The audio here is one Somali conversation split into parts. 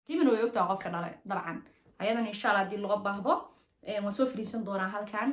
xakiimana way ogtaha qofka dhalay dabcan ayadan insha alla haddii loo baahdo waan soo fariisan doonaa halkan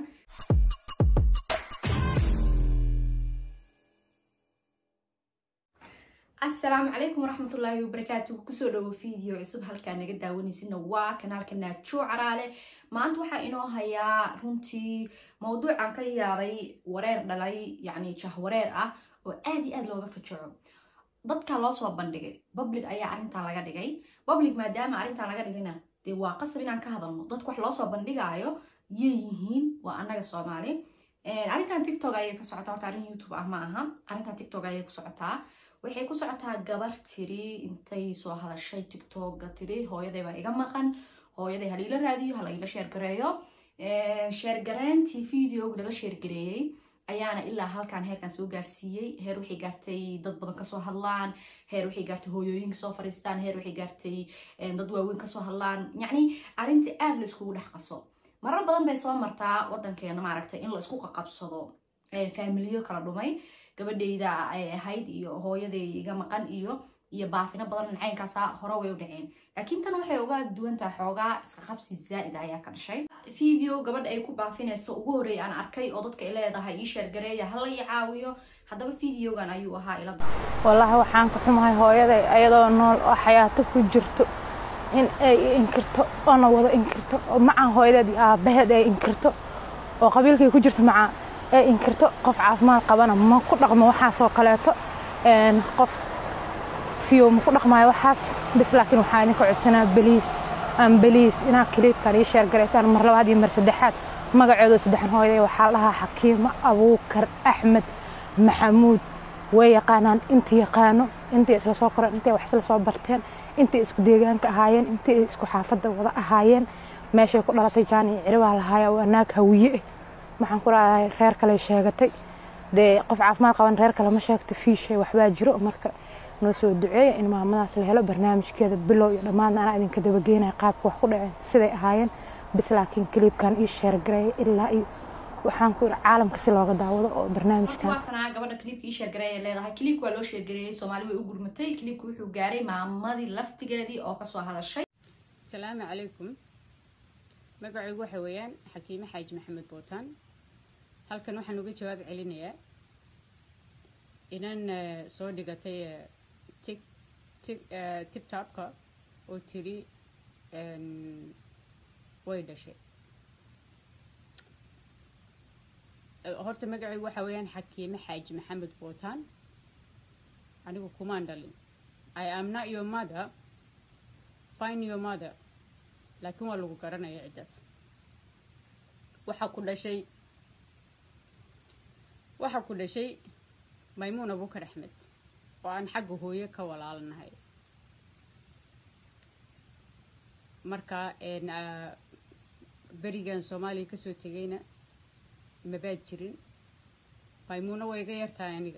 asalaamu calaykum waraxmatullaahi wabarakaatu kusoo dhawo video cusub halkaa naga daawaneysina waa kanaalka naajo caraale maanta waxaa inoo hayaa runtii mawduucan ka yaabay wareer dhalay yacni jahwareer ah oo aad iyo aad looga fajaco dadka loo soo bandhigay public ayaa arrintan laga dhigay public maadaama arrintan laga dhigayna dee waa qasab inaan ka hadalno dadka wax loo soo bandhigaayo yay yihiin waa annaga soomaali arrintan tiktok ayay ka socotaa horta arrin youtube ah ma aha arrintan tiktok ayay ku socotaa waxay ku socotaa gabar tiri intay soo hadashay tiktoka tiri hooyaday baa iga maqan hooyaday haliila raadiyo halaila sheergareeyo sheergareyntii videoga lala sheergareeyey ayaana ilaa halkan heerkan soo gaarsiiyey heer waxay gaartay dad badan kasoo hadlaan heer waxay gaartay hooyooyin kasoo fariistaan heer waxay gaartay dad waaweyn kasoo hadlaan yacni arrinta aada la iskugu dhex qaso marar badan bay soo martaa wadankeena maaragtay in la isku qaqabsado faamiliyo kala dhumay gabadhayda ay ahayd iyo hooyaday iga maqan iyo iyo baafino badan nacaynkaasa hore way u dhaceen laakiin tan waxay uga duwantahay xoogaa isqaqabsi zaa'id ayaa ka dhashay video gabadha ay ku baafinayso ugu horreeya aan arkay oo dadka ay leedahay ii sheergareeya hala ii caawiyo haddaba videogan ayuu ahaa ila daa wallaahi waxaan ka xumahay hooyaday ayadoo nool oo xayaato ku jirto in ay inkirto oona wada inkirto oo macaan hooyadeed iyo aabbaheed ay inkirto oo qabiilkay ku jirto macaan ee inkirto qof caafimaad qabana ma ku dhaqmo waxaasoo kaleeto qof fiyo ma ku dhaqmayo waxaas bis laakiin waxaa idinka codsanaa beliis aan beliis inaa kiliibkan ii sheergaraysaan mar labaad iyo mar saddexaad magaceedu saddexan hooyaday waxaa lahaa xakiimo abuukar axmed maxamuud way yaqaanaan inta yaqaano intay isla soo koreen intay wax isla soo barteen intay isku deegaanka ahaayeen intay isku xaafadda wada ahaayeen meeshay ku dhalatay jaan iyo ciribaa lahaaya waa naag hawiye ah waxaan ku raadahay reer kale sheegatay dee qof caafimaad qaban reer kale ma sheegto fiishay waxbaa jiro marka noo soo duceeya in maamadaas la helo barnaamijkeeda bilow iyo dhammaadna anaa idinka dabageynaya qaabka wax ku dhaceen siday ahaayeen bis laakiin kiliibkan ii sheergareeya ilaa iyo waxaan ku iri caalamka si looga daawado oo barnaamijkan waatanaa gabadha kliibka ii sheergareeya leedahay kliibka waa loo sheergareeyey soomaali way u gurmatay kliibka wuxuu gaaray maamadii laftigeedii oo kasoo hadashay asalaamu calaykum magacaygu waxa weeyaan xakiime xaaji maxamed bootaan halkan waxaan uga jawaab celinayaa inan soo dhigatay tik tik tibtabka oo tiri way dhashay horta magacaygu waxa weeyaan xakiime xaaji maxamed bootaan anigu kumaan dhalin i am not your mother find your mother laakiin waa lagu garanaya ciddada waxaa ku dhashay waxaa ku dhashay maymuun abuukar axmed oo aan xagga hooyo ka walaalanahay marka berigan soomaaliya kasoo tegayna mabaad jirin maymuuna way iga yartahay aniga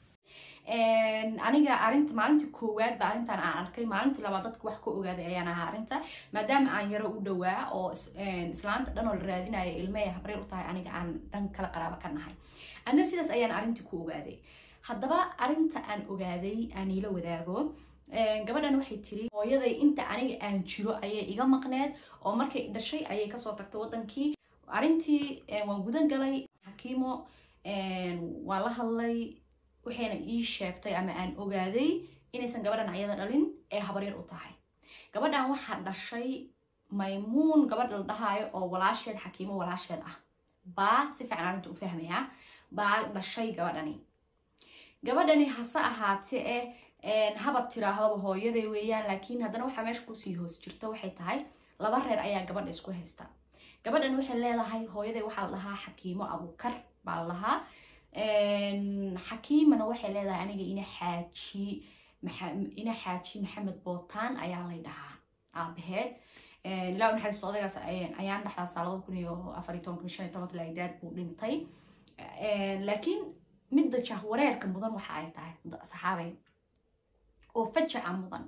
aniga arinta maalinta koowaad ba arrintan aan arkay maalintii labaad dadka wax ka ogaaday ayaan ahaa arrinta maadaama aan yaro u dhowaa oo islaanta dhan oo la raadinaya ilmey habreer u tahay aniga aan dhan kala qaraabo ka nahay adna sidaas ayaan arrintii ku ogaaday haddaba arrinta aan ogaaday aan iila wadaago gabadhan waxay tiri hooyaday inta aniga aan jiro ayay iga maqneed oo markay dhashay ayay kasoo tagtay wadankii arrintii waan gudan galay xakiimo waa la hadlay waxayna ii sheegtay ama aan ogaaday inaysan gabadhan ayada dhalin ee habaryar u tahay gabadhan waxaa dhashay maymuun gabadh la dhahaayo oo walaasheed xakiimo walaasheed ah baa si fiican arrinta u fahmaya baa dhashay gabadhani gabadhani hase ahaatee eh habad tiraahdaba hooyaday weeyaan laakiin haddana waxaa meesha kusii hoos jirta waxay tahay laba reer ayaa gabadha isku haysta gabadhan waxay leedahay hooyaday waxaa la dhahaa xakiimo abuukar baa la lahaa xakiimana waxay leedahay aniga ina xaaji ina xaaji maxamed bootaan ayaa lay dhahaa aabaheed ilaa u naxariisto odaygaas ayaan dhexdaasa labada kun iyo afar iyo tobanka shan iyo tobanka laagdaad buu dhintay laakiin midda jahwareerka mudan waxa ay tahay saxaabay oo fajaca mudan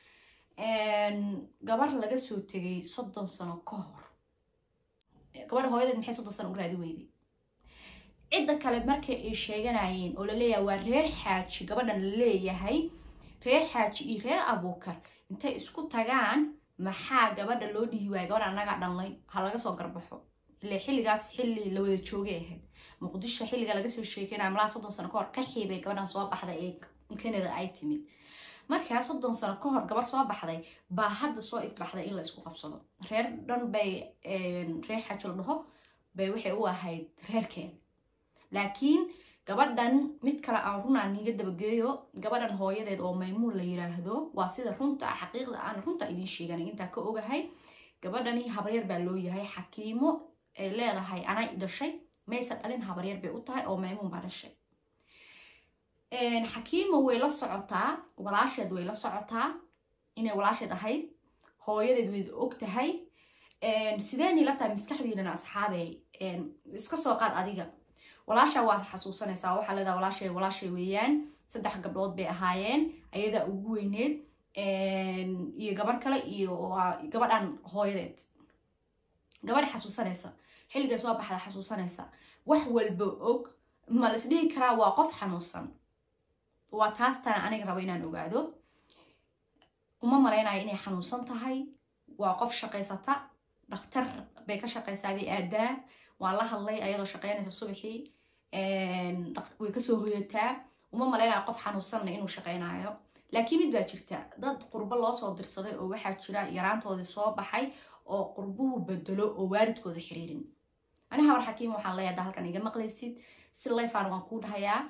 gabar laga soo tegay soddon sano ka hor gabadha hooyadeed maxay soddon sano u raadi weyday cidda kale markay ay sheeganayeen oo laleeyahay waa reer xaaji gabadhan la leeyahay reer xaaji iyo reer abuukar intay isku tagaan maxaa gabadha loo dhihi waaya gabadha annagaa dhanlay ha laga soo garbaxo ile xilligaas xilli la wada joogay ahayd muqdisho xilliga laga soo sheekeynaya malaa soddon sano kahor ka xiibay gabadhan soo baxday ee canada ay timid markaa soddon sano ka hor gabar soo baxday baa hadda soo ifbaxday in la isku qabsado reer dhan bay reer xajo la dhaho bay waxay u ahayd reerkeeda laakiin gabadhan mid kale aan runaa niiga dabageeyo gabadhan hooyadeed oo maymuun la yiraahdo waa sida runta xaqiiqda aan runta idiin sheegan intaa ka ogahay gabadhani habaryar baa loo yahay xakiimo ay leedahay anaa i dhashay maysan dhalin habaryar bay u tahay oo maymuun baa dhashay xakiimo way la socotaa walaasheed way la socotaa inay walaasheed ahayd hooyadeed wayda og tahay sideen ila tahay maskaxdiinana asxaabey iska soo qaad adiga walaasha waad xasuusanaysaa waxaa leedaha walaashay walaashay weeyaan saddex gabdhood bay ahaayeen ayadaa ugu weyneed iyo gabar kale iyo gabadhan hooyadeed gabadha xasuusanaysa xilligay soo baxda xasuusanaysa wax walba og ma la isdhihi karaa waa qof xanuunsan waa taas tana aniga rabo inaan ogaado uma malaynayo inay xanuunsan tahay waa qof shaqaysata dhakhtar bay ka shaqaysaa bay aadaa waan la hadlay ayadoo shaqeynaysa subaxii way kasoo hoyataa uma malaynayo qof xanuunsanna inuu shaqeynayo laakiin mid baa jirta dad qurbo loo soo dirsaday oo waxaa jira yaraantoodii soo baxay oo qurbuhu bedelo oo waalidkooda xiriirin ani habar xakiim waxaan leeyahay hadda halkan iga maqlaysid si layfaan waan kuu dhahayaa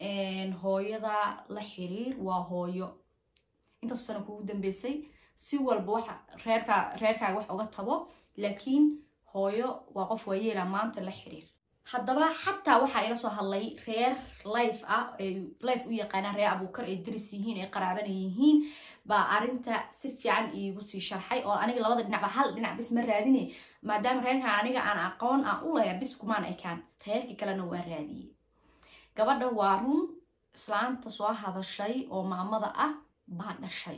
hooyada la xiriir waa hooyo intaas sana kugu dambeysay si walba wax reerka reerkaaga wax uga tabo laakiin hooyo waa qof waayeela maanta la xiriir haddaba xataa waxaa ila soo hadlay reer life ah ay life u yaqaanaan reer abuukar ay daris yihiin ay qaraabana yihiin baa arinta si fiican iigu sii sharxay oo aniga labada dhinacba hal dhinac bis ma raadine maadaama reerkan aniga aan aqoon aan u laya bis kumaan ekaan reerkii kalena waa raadiyey gabadha waa run islaanta soo hadashay oo maamada ah baa dhashay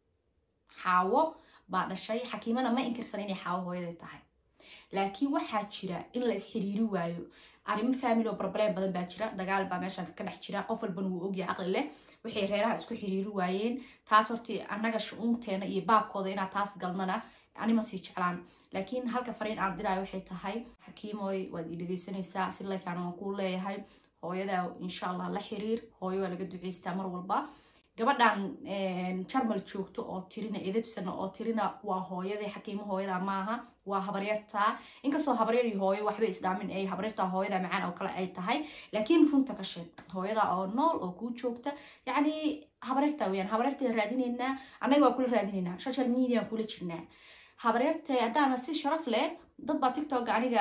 xaawo baa dhashay xakiimana ma inkirsan inay xaawo hooyaday tahay laakiin waxaa jira in la isxiriiri waayo arrimo family oo barbaleen badan baa jira dagaal baa meeshan ka dhex jira qof walbana wuu ogyahay caqli leh waxay reeraha isku xiriiri waayeen taas hortii annaga shu-uunteena iyo baabkooda inaad taas galnana anima sii jeclaan laakiin halka fariin aan diraayo waxay tahay xakiimoy waad ii dhegeysanaysaa si layfaan waan kuu leeyahay hooyada insha allah la xiriir hooyo waa laga duceystaa mar walba gabadhan jarmal joogto oo tirina edebsana oo tirina waa hooyadii xakiimo hooyada maaha waa habaryartaa inkastoo habaryar iyo hooyo waxbay isdhaamin ay habaryartaa hooyada macaan oo kale ay tahay laakiin runta ka sheeg hooyada oo nool oo kuu joogta yacni habaryartaa weyaan habaryartay raadinaynaa annaga waa kula raadinaynaa social media kula jirnaa habaryartay haddaana si sharaf leh dad baa tiktok aniga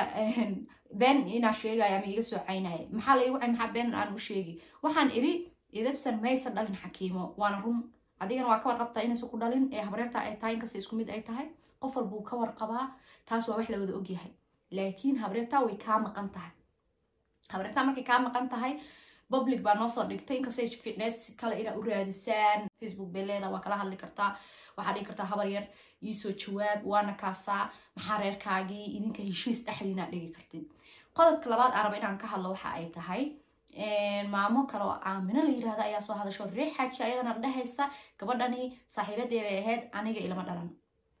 been inaa sheegaya ama iga soo caynaya maxaa la igu cayn maxaa been aan u sheegi waxaan iri idabsan maysa dhalin xakiimo waana run adigana waa ka warqabtaa inaysa ku dhalin ee habaryarta ay tahay inkasta isku mid ay tahay qof walbuu ka warqabaa taas waa wax la wada ogyahay laakiin habaryartaa way kaa maqan tahay habaryartaa markay kaa maqan tahay public baa noo soo dhigtay inkastay fitness kale inaa u raadisaan facebook bay leedaha waa kala hadli kartaa waxaa dhigi kartaa habar yar iisoo jawaab waana kaasaa maxaa reerkaagii idinka heshiis dhexdiina dhigi kartid qodobka labaad aan raba inaan ka hadlo waxa ay tahay maamo kale oo aamino la yirahda ayaa soo hadasho reer xaaji ayadana dhehaysa gabadhani saaxiibadee bay ahayd aniga ilama dhalan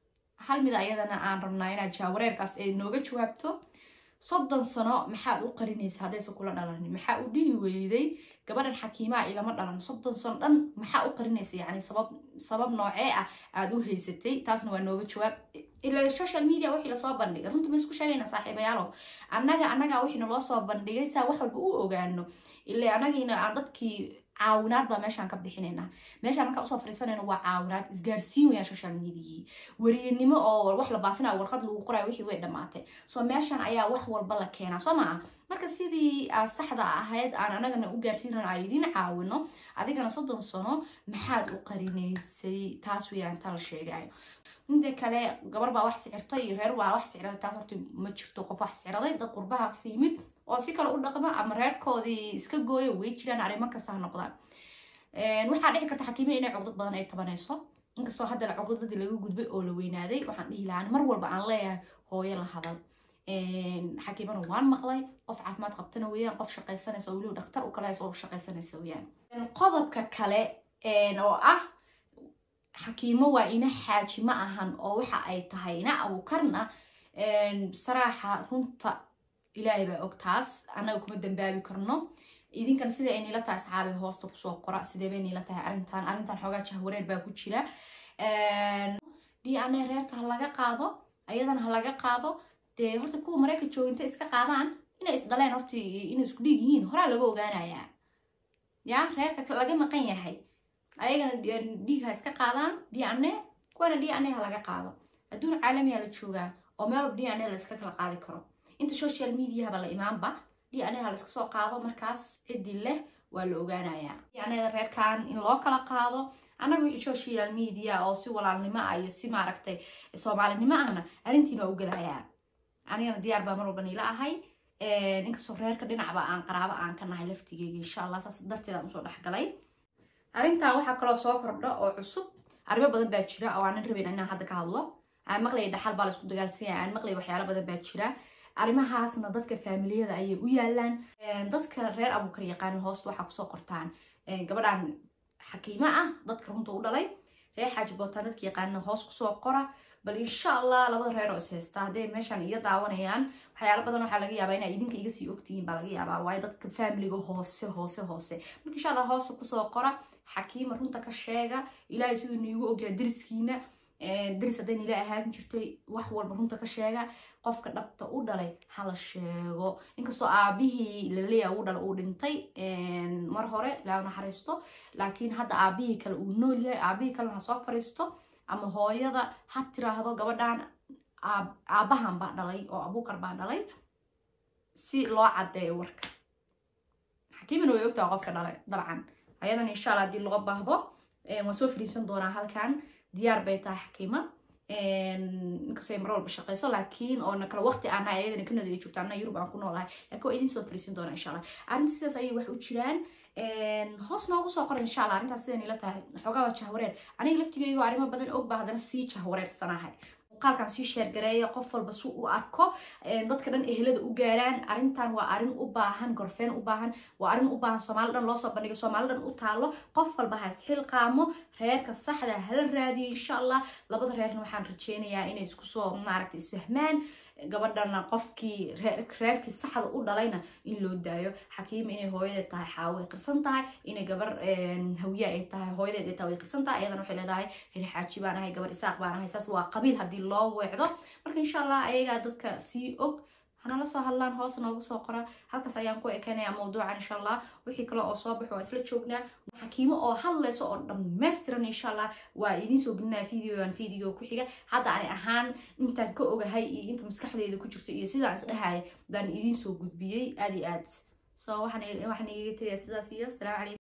hal mida ayadana aan rabnaa inaad jaawareerkaas ay nooga jawaabto soddon sano maxaad u qarinaysa haddaysa kula dhalanin maxaa u dhihi weyday gabadhan xakiimaa ilama dhalan soddon sano dhan maxaa u qarinaysa yani sabab sabab noocee ah aada u haysatay taasna waa nooga jawaab ila social media wixii lasoo bandhigay runta ma isku sheegayna saaxiibayaalo annaga annagaa wixii naloo soo bandhigay saa wax walba u ogaano ila annagiina aan dadkii caawinaad baa meeshaan ka bixinaynaa meeshaan markaa usoo fariisanayna waa caawinaad isgaarsiin wayaan social mediahii weriyanimo oo wax la baafina warqad lagu qorayo wixii way dhammaatay soo meeshaan ayaa wax walba la keenaa soo maa marka sidii aad saxda ahayd aan anagana u gaarsiinan aan idiin caawino adigana soddon sano maxaad u qarinaysay taas wayaan ta la sheegayo mida kale gabar baa wax sicirtay iyo reer baa wax siciraday taas horta ma jirto qof wax siciraday dad qurbaha ka yimid oo si kale u dhaqma ama reerkoodii iska gooya way jiraan arrimo kasta ha noqdaan waxaa dhici karta xakiime inay cugdad badan ay tabanayso inkastoo hadda la cugdadii laga gudbay oo la weynaaday waxaan dhihi lahaa mar walba aan leeyahay hooyo la hadal xakiimana waan maqlay qof caafimaad qabtana weeyaan qof shaqaysanaysa oo weliba dhakhtar u kale hayso oo shaqaysanaysa weeyaan qodobka kale oo ah xakiimo waa ina xaaji ma ahan oo waxa ay tahay ina abuukarna saraaxa runta ilaahay baa og taas annaga kuma dambaabi karno idinkan sida ay nila tahay asxaabi hoosta kusoo qora sidee bay nila tahay arrintan arrintan xoogaa jahwareer baa ku jira d n a reerka ha laga qaado ayadana ha laga qaado dee horta kuwa mareykan jooga intay iska qaadaan inay isdhaleen horta inay isku dhiig yihiin horaa laga ogaanayaa ya reerka laga maqan yahay ayagana dhiig ha iska qaadaan d n a kuwana d n a ha laga qaado adduun caalamiya la joogaa oo meel walba d n a la iska kala qaadi karo inta social mediahaba la imaanba d n a ha la iska soo qaado markaas ciddii leh waa la ogaanayaa d n a reerkan in loo kala qaado annaga wixii social media oo si walaalnimo ah iyo si maaragtay soomaalinimo ahna arrintiina waa u gelayaa anigana diyaar baa mar walba niila ahay inkastoo reerka dhinacba aan qaraabo aan ka nahay laftigeyga insha allah saas darteed aan usoo dhexgalay arrintan waxaa kaloo soo kordha oo cusub arrimo badan baa jira oo aanan rabin inaan hadda ka hadlo aan maqlaya dhaxal baa la isku dagaalsanya aan maqlaya waxyaalo badan baa jira arrimahaasna dadka faamiliyada ayay u yaalaan dadka reer abuukar yaqaan hoosta waxaa kusoo qortaan gabadhan xakiimo ah dadka runta u dhalay reer xaaji bootaan dadka yaqaana hoos kusoo qora bal insha allah labada reer oo is haysta hadday meeshaan iga daawanayaan waxyaalo badan waxaa laga yaabaa inaa idinka iga sii ogtihiin baa laga yaabaa waayo dadka faamiliga hoose hoose hoose marka insha allah hoosta kusoo qora xakiima runta ka sheega ilaahay siduu niigu ogyaa deriskiina deris hadday nila ahaan jirtay wax walba runta ka sheega qofka dhabta u dhalay hala sheego inkastoo aabihii laleeya u dhala uu dhintay mar hore ilaa naxariisto laakiin hadda aabihii kale uu nool yahay aabihii kalena ha soo fariisto ama hooyada ha tiraahdo gabadhan aabbahan baa dhalay oo abuukar baa dhalay si loo caddeeyo warka xakiimina way ogtaha qofka dhalay dabcan ayadan insha alla haddii loo baahdo waan soo fariisan doonaa halkan diyaar bay tahay xakiima inkastoo mar walba shaqeyso laakiin oo kale waqti aana ayadana kanada ay joogta anna yurub aan ku noolahay laakiin waa idin soo fariisin doona insha allah arrinta sidaas ayay wax u jiraan hoos noogu soo qora insha allah arrintaas sidan ila tahay xoogaa waa jahwareer aniga laftigeygo arrimo badan og baa haddana sii jahwareersanahay muuqaalkan sii sheergareeya qof walba si u arko dadka dhan ehelada u gaaraan arrintan waa arrin u baahan gorfeen u baahan waa arrin u baahan soomaali dhan loosoo bandhigo soomaali dhan u taalo qof walba ha isxilqaamo reerka saxda hala raadiyo insha allah labada reerna waxaan rajeynayaa inay isku soo maaragta isfahmaan gabadhana qofkii reerkii saxda u dhalayna in loo daayo xakiima inay hooyadeed tahay xaawo ay qirsan tahay inay gabar hawiye ay tahay hooyadeed ay tahay way qirsan tahay ayadana waxay leedahay reer xaaji baan ahay gabar isaaq baan ahay saas waa qabiil haddii loo weecdo marka insha allah ayagaa dadka sii og hanala soo hadlaan hoos noogu soo qora halkaas ayaan ku ekeynaya mawduucan insha allah wixii kale oo soo baxo waa isla joognaa xakiimo oo hadlayso oo dhammaystiran insha allah waa idiin soo gelinaya videogan video ku xiga hadda ani ahaan intaan ka ogahay iyo inta maskaxdeeda ku jirto iyo sidaan isdhahaya baan idiin soo gudbiyey aad iyo aad so waxaan waxaan iga tegaya sidaas iyo asalaamu calaykum